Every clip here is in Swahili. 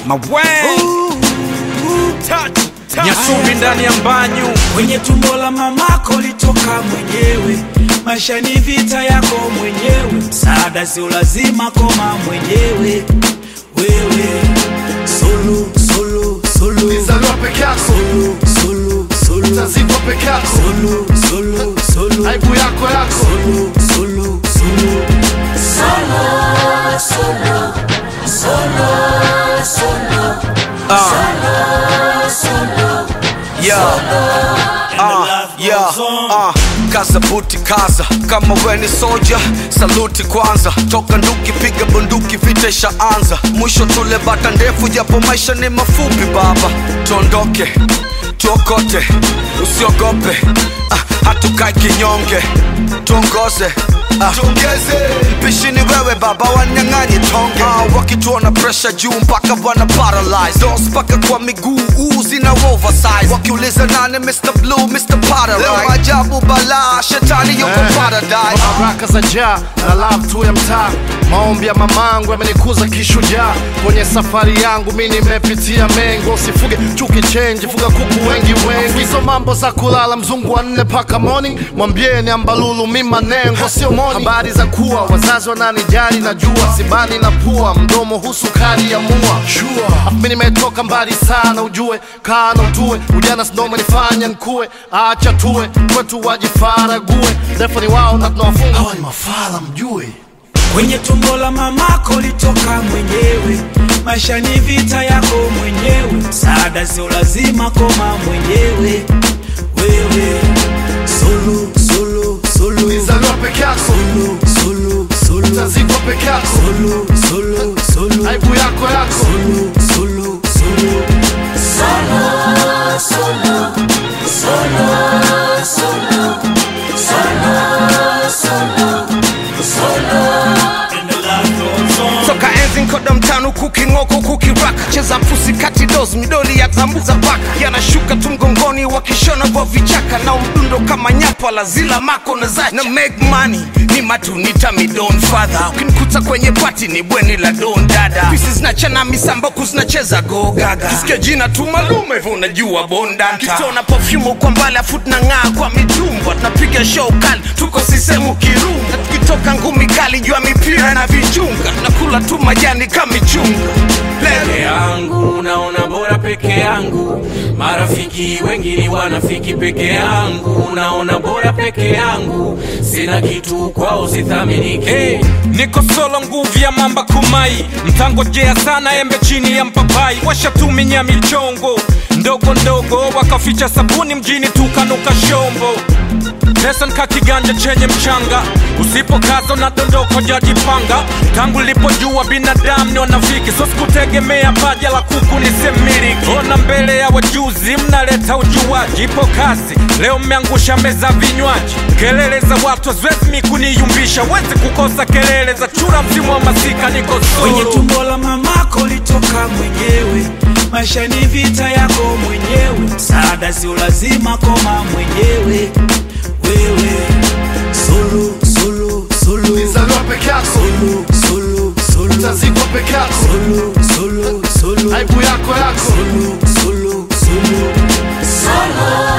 Maweng Nyasubi ndani ya mbanyu kwenye tumbo la mamako litoka mwenyewe. Maisha ni vita yako mwenyewe, msaada sio lazima, koma mwenyewe wewe. Solo, solo, solo, Ulizaliwa peke yako, solo, solo, solo, utazikwa peke yako, solo, solo, solo, aibu yako yako. solo, solo, solo. Ah, yeah, ah, kaza buti kaza kama we ni soja saluti kwanza toka nduki piga bunduki vita ishaanza mwisho tule bata ndefu japo maisha ni mafupi baba tuondoke tuokote usiogope ah, hatukai kinyonge tuongoze ah, mpishi ni wewe baba wanyang'anyi tonge ah, wakituona presha juu mpaka wana paralyze dos mpaka kwa miguu uu zina oversize wakiuliza nane Mr. Blue Mr. Paradise leo ajabu balaa shetani yuko Eh. paradise baraka za njaa na love tu ya mtaa maombi ya mamangu yamenikuza kishujaa kwenye safari yangu mi nimepitia mengo usifuge chuki chenji fuga kuku wengi wengi hizo mambo za kulala mzungu wa nne paka morning mwambieni ambalulu mi manengo sio moni habari za kuwa wazazi wananijali na jua sibani na pua mdomo husukari ya mua sure. mi nimetoka mbali sana ujue kana utue ujana sindomo nifanya nkue acha tuwe kwetu wajifarague defani wao na tunawafunga hawa ni mafala mjue kwenye tumbo la mamako litoka mwenyewe. Maisha ni vita yako mwenyewe, msaada sio lazima, koma mwenyewe wewe. Solo, solo, solo, ulizaliwa peke yako solo, solo, solo, utazikwa peke yako solo, solo, solo, aibu yako yako solo, solo, solo. toka enzi nkoda mtano kuking'oko kukiraka cheza pusi kati dos midoli ya zambuza paka yanashuka tu mgongoni wakishona kwa vichaka na mdundo kama nyapa la zila mako na zacha na make money ni matunita midon father ukinikuta kwenye pati ni bweni la don dada pisi zinachana misamboku zinacheza go gaga kisikia jina tu malume hivyo unajua bondanta kitona perfume kwa mbali afu tunang'aa kwa mitumba tunapiga show kali tuko sisemu kirunga na tukitoka ngumi kali jua mipira na vichunga nakula tu majani kama michunga peke Lele. yangu naona bora peke yangu marafiki wengi ni wanafiki peke yangu naona bora peke yangu sina kitu kwao sithaminiki hey, niko solo nguvu ya mamba kumai mtangojea sana embe chini ya mpapai washatuminya michongo ndogo ndogo wakaficha sabuni mjini tukanuka shombo pesa nka kiganja chenye mchanga usipokaza unadondoko jajipanga tangu lipojua binadamu ni wanafiki so sikutegemea paja la kuku nisemiriki ona mbele ya wajuzi mnaleta ujuaji ipo kasi leo mmeangusha meza vinywaji kelele za watu haziwezi kuniyumbisha wezi kukosa kelele za chura msimu wa masika niko kwenye solo tumbo la mamako litoka mwenyewe. Maisha ni vita yako mwenyewe, msaada sio lazima, koma mwenyewe wewe. Solo, solo, solo, ulizaliwa peke yako solo, solo, solo, utazikwa peke yako solo, solo, solo, aibu yako yako solo, solo, solo.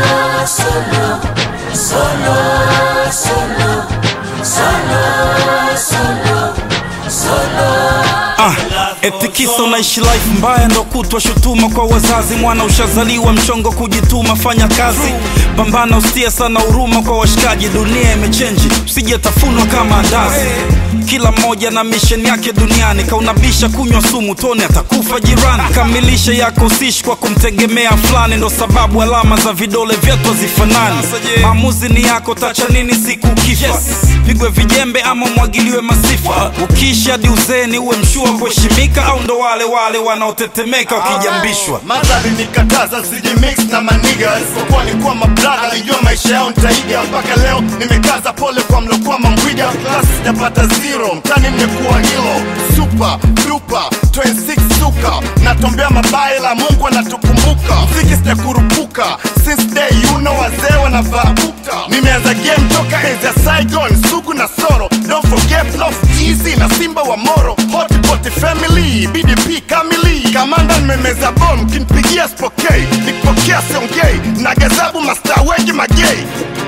Ah, eti kisa unaishi life mbaya ndo kutwa shutuma kwa wazazi mwana ushazaliwa mchongo kujituma fanya kazi pambana usitie sana huruma kwa washikaji dunia imechenji usije tafunwa kama andazi kila mmoja na misheni yake duniani kaunabisha kunywa sumu tone atakufa jirani kamilisha yako usishi kwa kumtegemea fulani ndo sababu alama za vidole vyetu hazifanani maamuzi ni yako tacha nini siku ukifa pigwe vijembe ama mwagiliwe masifa ukiishi hadi uzeni uwe mshua kuheshimika au ndo wale wale wanaotetemeka wakijambishwa madhari nikataza sijimix na maniga isipokuwa ni kuwa mablaga alijua maisha yao nitaiga mpaka leo nimekaza pole kwa mlokuwa mambwiga klasi sijapata zero mtani mmekuwa hilo super duper 26 suka natombea mabaya la mungu anatukumbuka mziki sijakurupuka since day you know wazee wanavaa bukta nimeanza game toka enzi ya saigon sugu na soro don't forget love easy na simba wa moro hotpot family bdp kamili kamanda nimemeza bom kinipigia spokei nikipokea siongei na gazabu mastaa wengi magei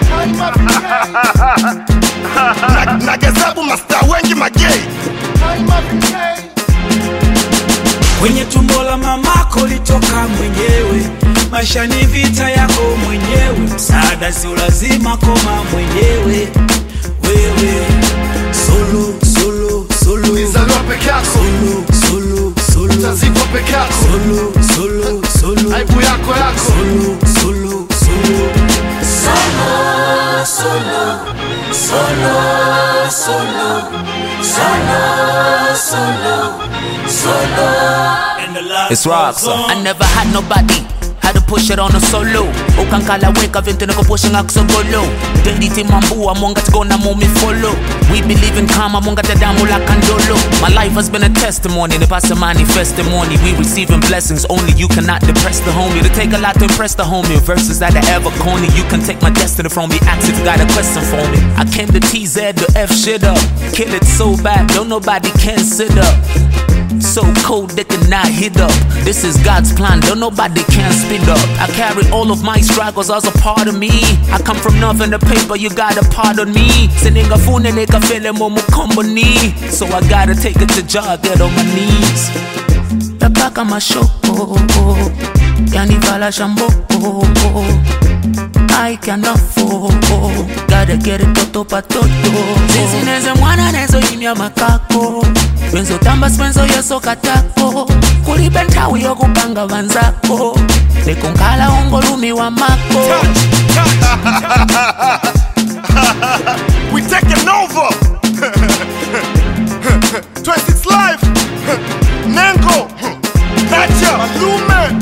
na, na gazabu mastaa wengi magei kwenye tumbo la mamako litoka mwenyewe maisha ni vita yako mwenyewe msaada sio lazima koma mwenyewe wewe solo solo solo Ulizaliwa peke yako, solo solo solo utazikwa peke yako, solo solo solo aibu yako yako. solo solo solo And the love It's rock, goes on. I never had nobody had to push it on a solo ukankala weka vintu nikupushinga kusogolo deliti mambua mongatigona mumi follow we believe in karma mongatadamu la kandolo my life has been a testimony nipasa manifestimony we receiving blessings only you cannot depress the homie to take a lot to impress the homie verses that are ever corny you can take my destiny from me ask if you got a question for me i came to tz to f shit up kill it so bad don't nobody can sit up so cold they cannot hit up. This is God's plan, don't nobody can speed up. I carry all of my struggles as a part of me. I come from nothing to paper, you gotta pardon me. Sending a phone and nigga feeling more company. So I gotta take it to job, get on my knees. Tabaka mashoko, yani vala shambo. I cannot fall, gotta get it toto pa toto. Sisi neze mwana nezo imya makako benzo tamba spenzo yeso katako kulibe nthawi yokupanga vanzako lekunkhala ungolumi wa mako we taking over 26 live nengo nacha malume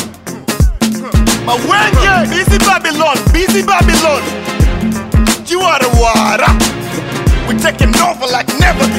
mawenge busy babylon busy babylon jiwarawara we taking over like never